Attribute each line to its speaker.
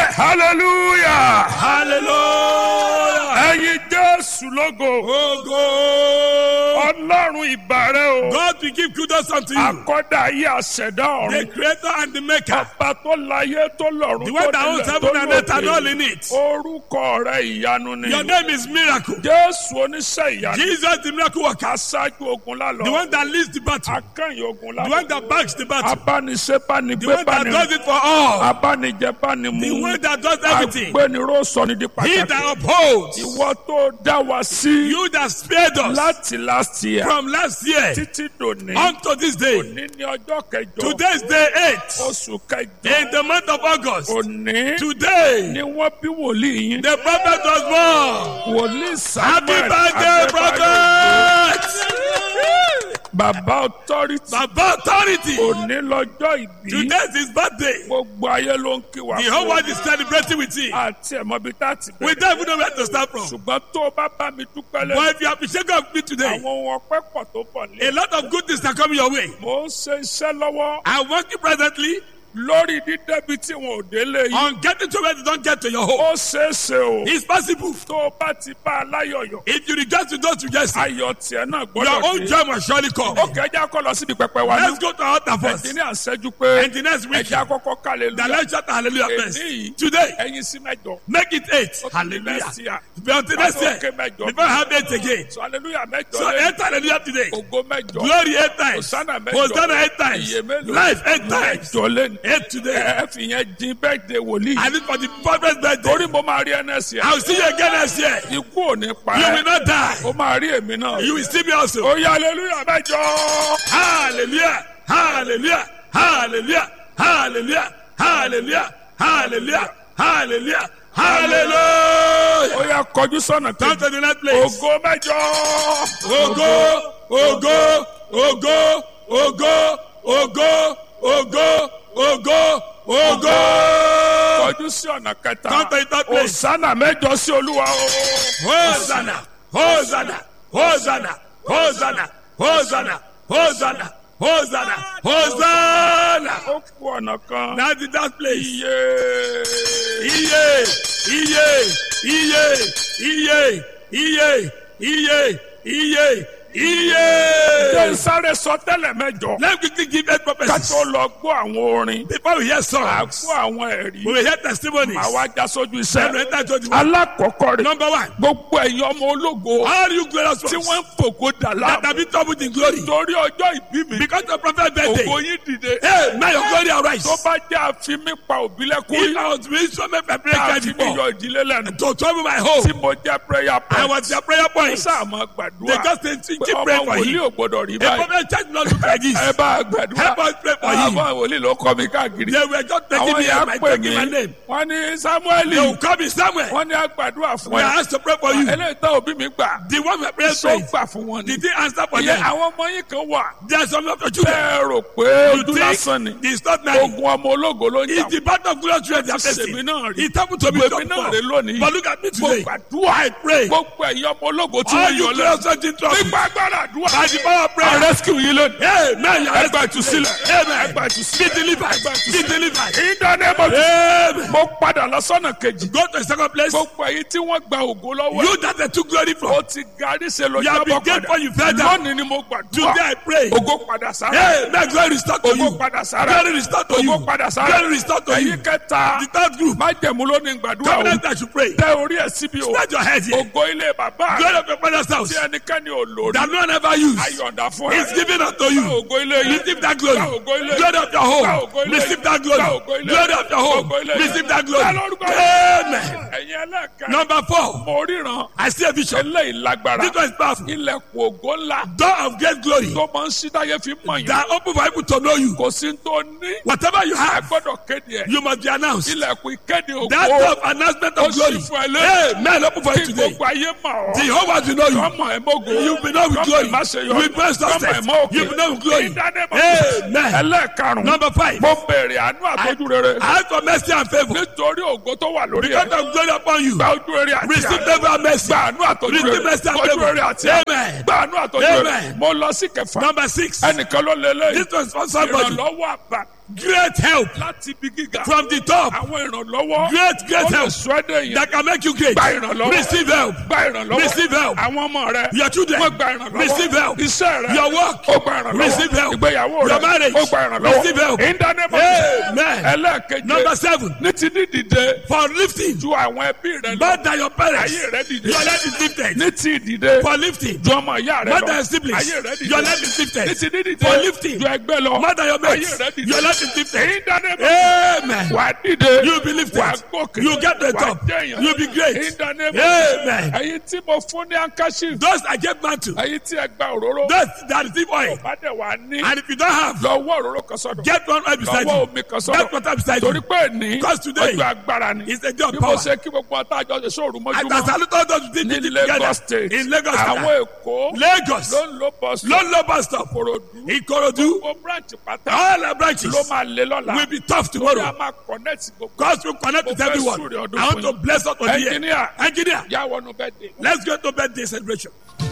Speaker 1: hallelujah
Speaker 2: hallelujah.
Speaker 1: ẹyin jésù lógo
Speaker 2: Ogo.
Speaker 1: ọlọ́run ìbàrẹ̀ o
Speaker 2: God will give kudos unto you.
Speaker 1: akọ́dà ayé àṣẹ̀dá
Speaker 2: The
Speaker 1: ọ̀run
Speaker 2: creator and the maker.
Speaker 1: ọba tó láyé tó lọ́run
Speaker 2: The one that owns heaven and earth and all in it.
Speaker 1: orúkọ rẹ ìyanu ni
Speaker 2: Your name is miracle.
Speaker 1: jésù oníṣẹ́ ìyanu
Speaker 2: Jesus the miracle worker.
Speaker 1: aṣáájú ogun
Speaker 2: The
Speaker 1: lálọ́
Speaker 2: one that leads the battle.
Speaker 1: akẹ́yìn ogun
Speaker 2: The one
Speaker 1: lálọ́
Speaker 2: that backs the battle.
Speaker 1: abániṣe
Speaker 2: The
Speaker 1: bánigbé
Speaker 2: one that
Speaker 1: báni
Speaker 2: does it for all.
Speaker 1: abánijẹ
Speaker 2: The
Speaker 1: bánimu
Speaker 2: one that does everything.
Speaker 1: agbẹniró sọni di
Speaker 2: He
Speaker 1: pàtàkì
Speaker 2: that upholds.
Speaker 1: ìwọ tó dá wa sí
Speaker 2: You that spared us
Speaker 1: láti last year
Speaker 2: from last year
Speaker 1: títí dòní
Speaker 2: unto this day.
Speaker 1: òní ní ọjọ́ kẹjọ
Speaker 2: Today's day eight.
Speaker 1: oṣù kẹjọ
Speaker 2: In the month of August.
Speaker 1: òní
Speaker 2: Today.
Speaker 1: ni wọ́n bí wòlíì yín
Speaker 2: The prophet was born.
Speaker 1: wòlíì
Speaker 2: Happy
Speaker 1: samuel
Speaker 2: birthday,
Speaker 1: Adébáyọ̀
Speaker 2: prophet!
Speaker 1: bàbá authority
Speaker 2: Baba authority.
Speaker 1: òní lọ́jọ́ ìbí
Speaker 2: Today is his birthday.
Speaker 1: gbogbo ayé ló ń kí wa
Speaker 2: The whole
Speaker 1: fún
Speaker 2: world is celebrating with him.
Speaker 1: àti ẹ̀mọ́bí tá a ti
Speaker 2: We
Speaker 1: bẹ̀rẹ̀
Speaker 2: don't even know where to start from.
Speaker 1: ṣùgbọ́n tó o bá bá mi dúpẹ́ lẹ́nu
Speaker 2: But if you appreciate God with me today,
Speaker 1: àwọn ohun ọpẹ́ pọ̀ tó pọ̀ ní.
Speaker 2: a lot of good things are coming your way.
Speaker 1: mo ń ṣe iṣẹ́ lọ́wọ́
Speaker 2: I'm working presently
Speaker 1: lórí dídẹ́bi tí wọn ò délé yìí
Speaker 2: on getting to where they don't get to your home.
Speaker 1: ó ṣeé ṣe o
Speaker 2: It's possible.
Speaker 1: tó o bá ti bá a láyọ̀yọ̀
Speaker 2: If you regret to go to Jesse,
Speaker 1: ayọ̀ tiẹ̀ náà
Speaker 2: your
Speaker 1: gbọ́dọ̀
Speaker 2: own
Speaker 1: dé.
Speaker 2: joy must surely come.
Speaker 1: ó kẹjá kọ́ lọ síbi pẹpẹ wa ní.
Speaker 2: Let's go to our altar first.
Speaker 1: ẹ̀dín ní àṣẹjú pé
Speaker 2: And the next week,
Speaker 1: ẹja kọ́kọ́ kálẹ̀
Speaker 2: the
Speaker 1: lóya
Speaker 2: let's shout hallelujah first.
Speaker 1: èyí
Speaker 2: Today,
Speaker 1: ẹyin sí mẹ́jọ.
Speaker 2: make it eight.
Speaker 1: Next
Speaker 2: Hallelujah.
Speaker 1: year.
Speaker 2: Be until next year.
Speaker 1: Okay, mẹ́jọ.
Speaker 2: Before I have eight again.
Speaker 1: so hallelujah mẹ́jọ
Speaker 2: So
Speaker 1: lé
Speaker 2: eight hallelujah today.
Speaker 1: ògo mẹ́jọ
Speaker 2: Glory eight times.
Speaker 1: Hosanna mẹ́jọ
Speaker 2: Hosanna eight times.
Speaker 1: iye mélòó
Speaker 2: Life eight times.
Speaker 1: mẹ́jọ lé ní.
Speaker 2: Eight today.
Speaker 1: ẹ fi yẹn dín birthday wòlíì.
Speaker 2: I need for the prophet's birthday.
Speaker 1: torí mo máa rí ẹnẹsì ẹ.
Speaker 2: I'll see you again next year.
Speaker 1: ikú ò ní pa
Speaker 2: You will
Speaker 1: ẹ.
Speaker 2: not die.
Speaker 1: ó máa rí èmi náà.
Speaker 2: You will see me also.
Speaker 1: ó yá hallelujah mẹ́jọ.
Speaker 2: Hallelujah. Hallelujah. Hallelujah. Hallelujah. Hallelujah. Hallelujah. Hallelujah. Hallelujah.
Speaker 1: ó yá kọjú sọ́nà
Speaker 2: Come
Speaker 1: kejì.
Speaker 2: to the next place.
Speaker 1: ògo mẹ́jọ.
Speaker 2: Ogo, ogo, ogo, ogo, ogo, ogo, ogo, ogo.
Speaker 1: kọjú sí ọ̀nà kẹta.
Speaker 2: Come to the third place.
Speaker 1: Hosanna mẹ́jọ sí olúwa o.
Speaker 2: Hosanna, Hosanna, Hosanna, Hosanna, Hosanna, Hosanna, Hosanna, Hosanna.
Speaker 1: ó kú ọ̀nà kan.
Speaker 2: Now the that place.
Speaker 1: iye.
Speaker 2: Iye, iye, iye, iye, iye, iye, iye,
Speaker 1: jẹ́
Speaker 2: iye.
Speaker 1: sáré sọ tẹ́lẹ̀ mẹ́jọ.
Speaker 2: Let me quickly give eight
Speaker 1: ká
Speaker 2: prophecies.
Speaker 1: tó lọ gbọ́ àwọn orin.
Speaker 2: Before we hear
Speaker 1: à
Speaker 2: songs,
Speaker 1: gbọ́ àwọn ẹ̀rí.
Speaker 2: we will hear testimonies.
Speaker 1: àwa já sójú
Speaker 2: Then we
Speaker 1: iṣẹ́.
Speaker 2: enter to the one.
Speaker 1: alákọ̀ọ́kọ́ rẹ̀.
Speaker 2: Number one,
Speaker 1: gbogbo ẹ̀yin ọmọ ológo.
Speaker 2: all you glorious
Speaker 1: tí
Speaker 2: ones
Speaker 1: wọ́n ń fògo dà
Speaker 2: that
Speaker 1: láàmú.
Speaker 2: have been troubled in glory
Speaker 1: torí ọjọ́ ìbí mi.
Speaker 2: because of prophet birthday.
Speaker 1: ògo yín dìde.
Speaker 2: Hey, may your glory arise.
Speaker 1: tó bá jẹ́ àfi mi pa òbí lẹ́kún.
Speaker 2: If I was being so many prayer
Speaker 1: tá a
Speaker 2: card
Speaker 1: fi mi
Speaker 2: before
Speaker 1: yọ ìdílé lẹ́nu.
Speaker 2: to trouble my home,
Speaker 1: tí mo jẹ́ prayer
Speaker 2: I
Speaker 1: point.
Speaker 2: was their prayer point.
Speaker 1: sáà máa
Speaker 2: They
Speaker 1: gbàdúrà.
Speaker 2: just say, keep
Speaker 1: pé
Speaker 2: praying
Speaker 1: ọmọ
Speaker 2: for
Speaker 1: wòlíì
Speaker 2: him.
Speaker 1: ò gbọdọ̀ rí
Speaker 2: A
Speaker 1: báyìí.
Speaker 2: prophet church not look like this.
Speaker 1: ẹ bá a gbàdúrà.
Speaker 2: Help us pray for him.
Speaker 1: àwọn wòlíì ló kọ́ mi káàkiri.
Speaker 2: They were just taking
Speaker 1: àwọn
Speaker 2: me
Speaker 1: yà
Speaker 2: and
Speaker 1: á
Speaker 2: my
Speaker 1: pè
Speaker 2: taking my
Speaker 1: mí.
Speaker 2: name.
Speaker 1: wọ́n ní
Speaker 2: They
Speaker 1: samuel.
Speaker 2: will call me somewhere.
Speaker 1: wọ́n ní agbàdúrà fún
Speaker 2: We are
Speaker 1: ẹ.
Speaker 2: asked to pray for you.
Speaker 1: eléyìí tó òbí mi gbà.
Speaker 2: The one we pray
Speaker 1: tó
Speaker 2: for,
Speaker 1: gbà fún wọn ni.
Speaker 2: did he answer for
Speaker 1: ìyẹn
Speaker 2: them?
Speaker 1: àwọn ọmọ yín kan wà.
Speaker 2: There are some of your children.
Speaker 1: bẹ́ẹ̀ rò pé
Speaker 2: You
Speaker 1: ojú lásán ni.
Speaker 2: think it's not nice.
Speaker 1: ogun ọmọ ológo ló ń jà
Speaker 2: It's the battle of glorious children they are
Speaker 1: Ti
Speaker 2: facing.
Speaker 1: sèmi náà rí.
Speaker 2: It happened to me
Speaker 1: Gbogbo èmi
Speaker 2: before.
Speaker 1: náà rè lónìí.
Speaker 2: But look at me
Speaker 1: mo
Speaker 2: today.
Speaker 1: gbàdúrà.
Speaker 2: I pray.
Speaker 1: gbogbo ẹ̀yin ọmọ ológo tí
Speaker 2: All
Speaker 1: wọ́n
Speaker 2: you
Speaker 1: yọ lẹ́nu.
Speaker 2: glorious children trouble.
Speaker 1: nípa agbára àdúrà.
Speaker 2: By the power of
Speaker 1: I
Speaker 2: prayer.
Speaker 1: rescue yín lónìí.
Speaker 2: Amen. You are
Speaker 1: ẹgbà ìtúsílẹ̀.
Speaker 2: Amen.
Speaker 1: ẹgbà ìtúsílẹ̀.
Speaker 2: Be delivered.
Speaker 1: ẹgbà
Speaker 2: Be
Speaker 1: ìtúsílẹ̀.
Speaker 2: delivered.
Speaker 1: ìdáná ẹ̀mọ́
Speaker 2: Amen.
Speaker 1: mo padà lọ sọ́nà kejì.
Speaker 2: Go to the second place.
Speaker 1: gbogbo ẹ̀yin tí wọ́n gba ògo lọ́wọ́ ẹ̀.
Speaker 2: You that they took glory from.
Speaker 1: ó ti garí ṣe lọ
Speaker 2: You have been
Speaker 1: jábọ̀
Speaker 2: dead
Speaker 1: padà.
Speaker 2: for you fell down.
Speaker 1: lónìí ni mo gbàdúrà.
Speaker 2: Today I pray.
Speaker 1: ògo padà sára.
Speaker 2: Hey, may glory restore to
Speaker 1: ògo
Speaker 2: you.
Speaker 1: padà sára.
Speaker 2: Glory restore to you.
Speaker 1: ògo padà sára.
Speaker 2: Glory restore to you.
Speaker 1: ẹ̀yin kẹta.
Speaker 2: The third group.
Speaker 1: májẹ̀mú ló ní gbàdúrà o.
Speaker 2: Covenant that you pray.
Speaker 1: tẹ orí ẹ̀ síbi o.
Speaker 2: Spread your head here.
Speaker 1: ògo ilé bàbá
Speaker 2: Glory of your father's house.
Speaker 1: tí ẹnikẹ́ni ò lò rí.
Speaker 2: That no one ever used.
Speaker 1: ayọ̀ǹda fún ẹ.
Speaker 2: It's given unto you.
Speaker 1: Gba ògo ilé yìí.
Speaker 2: Receive that glory.
Speaker 1: Gba ògo ilé yìí.
Speaker 2: Glory of your
Speaker 1: Gba
Speaker 2: home.
Speaker 1: ògo ilé yìí.
Speaker 2: Receive that glory.
Speaker 1: Gba ògo ilé yìí.
Speaker 2: Glory of your home.
Speaker 1: Gba ògo ilé yìí.
Speaker 2: Receive that glory.
Speaker 1: Gba lórúkọ yìí.
Speaker 2: Amen.
Speaker 1: ẹ̀yin ẹlẹ́kẹ̀ẹ́.
Speaker 2: Number four.
Speaker 1: mo ríran.
Speaker 2: I see a vision.
Speaker 1: eléyìí lágbára.
Speaker 2: This one is powerful.
Speaker 1: ilẹ̀kùn ògo ńlá.
Speaker 2: Door of great glory.
Speaker 1: tó máa ń ṣí táyé fi mọ̀ yín.
Speaker 2: That open for people to know you.
Speaker 1: kò sí tó ní.
Speaker 2: Whatever you
Speaker 1: a
Speaker 2: have,
Speaker 1: gbọ́dọ̀ kéde ẹ̀.
Speaker 2: you must be announced.
Speaker 1: ilẹ̀kùn ìkéde ògo.
Speaker 2: That door of announcement
Speaker 1: ó
Speaker 2: of
Speaker 1: sì
Speaker 2: glory.
Speaker 1: fún ẹ lé.
Speaker 2: Amen. Open for you
Speaker 1: kí
Speaker 2: today.
Speaker 1: gbogbo ayé mọ̀ ọ́.
Speaker 2: The whole world will know you.
Speaker 1: kọ́mọ ẹ̀ mọ́go.
Speaker 2: You will be known with
Speaker 1: Kọ́mọ
Speaker 2: glory.
Speaker 1: ẹ̀ má ṣe yọ.
Speaker 2: You will be blessed
Speaker 1: Kọ́mọ ẹ̀
Speaker 2: success.
Speaker 1: mọ́ òkè.
Speaker 2: You will be known with glory.
Speaker 1: Ìdánimọ̀.
Speaker 2: Amen.
Speaker 1: ẹlẹ́ẹ̀karùn-ún.
Speaker 2: Number five.
Speaker 1: mo béèrè àánú àtọ́jú rere.
Speaker 2: I ask for mercy and favor.
Speaker 1: nítorí ògo tó wà lórí
Speaker 2: Because
Speaker 1: ẹ̀.
Speaker 2: of glory upon you.
Speaker 1: gba ojú rere àti
Speaker 2: Receive
Speaker 1: àánú.
Speaker 2: favor and mercy.
Speaker 1: gba àánú àtọ́jú
Speaker 2: Receive
Speaker 1: rere.
Speaker 2: mercy and
Speaker 1: ojú
Speaker 2: favor.
Speaker 1: rere àti àánú.
Speaker 2: Amen.
Speaker 1: gba àánú àtọ́jú rere.
Speaker 2: Amen.
Speaker 1: mo lọ sí kẹfà.
Speaker 2: Number six.
Speaker 1: ẹnìkan ló lé lẹ́yìn.
Speaker 2: This was for somebody.
Speaker 1: ìrànlọ́wọ́ àbá.
Speaker 2: Great help
Speaker 1: láti ibi gíga.
Speaker 2: from the top.
Speaker 1: àwọn ìrànlọ́wọ́.
Speaker 2: Great, great
Speaker 1: ó lè
Speaker 2: help
Speaker 1: sọ ẹ́ dẹ̀yìn.
Speaker 2: that can make you great.
Speaker 1: gba ìrànlọ́wọ́.
Speaker 2: Receive help.
Speaker 1: gba ìrànlọ́wọ́.
Speaker 2: Receive help.
Speaker 1: àwọn ọmọ rẹ.
Speaker 2: Your children.
Speaker 1: wọ́n gba ìrànlọ́wọ́.
Speaker 2: Receive help.
Speaker 1: iṣẹ́ rẹ.
Speaker 2: Your work.
Speaker 1: ó gba ìrànlọ́wọ́.
Speaker 2: Receive help.
Speaker 1: ìgbéyàwó rẹ.
Speaker 2: Your marriage.
Speaker 1: ó gba ìrànlọ́wọ́.
Speaker 2: Receive help.
Speaker 1: in the name of
Speaker 2: Amen.
Speaker 1: Jesus. ẹlẹ́ẹ̀keje.
Speaker 2: Number seven.
Speaker 1: ní ti ní dìde.
Speaker 2: For lifting.
Speaker 1: ju àwọn ẹbí rẹ lọ.
Speaker 2: More than your parents.
Speaker 1: ayé rẹ dìde.
Speaker 2: Your leg is lifted.
Speaker 1: ní ti dìde.
Speaker 2: For lifting.
Speaker 1: ju ọmọ ìyá rẹ
Speaker 2: More
Speaker 1: lọ.
Speaker 2: than your siblings.
Speaker 1: ayé rẹ dìde.
Speaker 2: Your leg is lifted.
Speaker 1: ní ti ní dìde.
Speaker 2: For lifting.
Speaker 1: ju ẹgbẹ́ lọ.
Speaker 2: More than your mates.
Speaker 1: ayé rẹ dìde.
Speaker 2: Your leg is lifted.
Speaker 1: in the name of
Speaker 2: Amen.
Speaker 1: wà á dìde.
Speaker 2: You be lifted.
Speaker 1: wà á gòkè.
Speaker 2: You get to the
Speaker 1: wà á
Speaker 2: top.
Speaker 1: jẹyàn.
Speaker 2: You be great.
Speaker 1: in the name of
Speaker 2: Amen.
Speaker 1: ẹyin tí mo fún ní ankashi.
Speaker 2: Those I gave man to.
Speaker 1: ẹyin tí ẹ gba òróró.
Speaker 2: Those that receive oil.
Speaker 1: bá dẹ̀ wà ní.
Speaker 2: And if you don't have,
Speaker 1: lọ wọ́ òróró kan sọ́dọ̀.
Speaker 2: get one oil beside
Speaker 1: lọ́wọ́
Speaker 2: you.
Speaker 1: omi kan
Speaker 2: Get
Speaker 1: sọ́dọ̀.
Speaker 2: water beside
Speaker 1: torí
Speaker 2: you.
Speaker 1: pé ní
Speaker 2: Because today
Speaker 1: ọjọ́ agbára ni.
Speaker 2: It's a day of
Speaker 1: bí mo
Speaker 2: power.
Speaker 1: ṣe kí gbogbo àtàjọ ṣe sóòrù
Speaker 2: And
Speaker 1: mọ́júmọ́.
Speaker 2: as I look out to
Speaker 1: ní
Speaker 2: the
Speaker 1: Lagos
Speaker 2: together
Speaker 1: state.
Speaker 2: in Lagos
Speaker 1: àwọn
Speaker 2: State.
Speaker 1: èkó.
Speaker 2: Lagos.
Speaker 1: ló ń lo bus stop.
Speaker 2: Ló ń lo bus stop.
Speaker 1: Ìkòròdú.
Speaker 2: Ikorodu.
Speaker 1: gbogbo branch pátá.
Speaker 2: All our branches
Speaker 1: ló máa lé lọ́la.
Speaker 2: will be tough
Speaker 1: Torí a
Speaker 2: tomorrow.
Speaker 1: máa connect gbogbo.
Speaker 2: God will connect with
Speaker 1: Mo fẹ́
Speaker 2: everyone.
Speaker 1: súre ọdún
Speaker 2: I want
Speaker 1: fún
Speaker 2: to
Speaker 1: yín.
Speaker 2: bless us on the
Speaker 1: Engineer.
Speaker 2: Engineer,
Speaker 1: yà wọnú bẹ́ẹ̀ dé.
Speaker 2: let's go to birthday celebration.